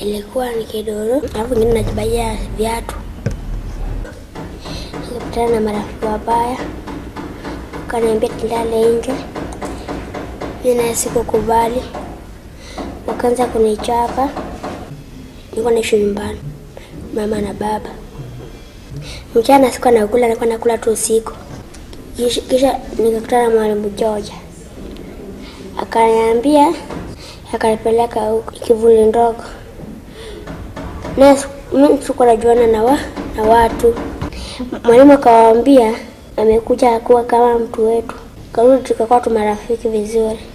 ilikuwa ni kidoro, alafu ingine najibaia viatu. Nikapatana na marafiki wabaya, wakaniambia tulale nje. Mimi naye sikukubali, wakaanza kunichapa. Nilikuwa naishi nyumbani, mama na baba. Mchana sikuwa nakula, nilikuwa nakula tu usiku. Kisha, kisha nikakutana na mwalimu George akaniambia, akanipeleka huko kivuli ndogo, na mimi sikuwa najuana na, wa, na watu. Mwalimu akawaambia amekuja kuwa kama mtu wetu, karudi tukakuwa tu marafiki vizuri.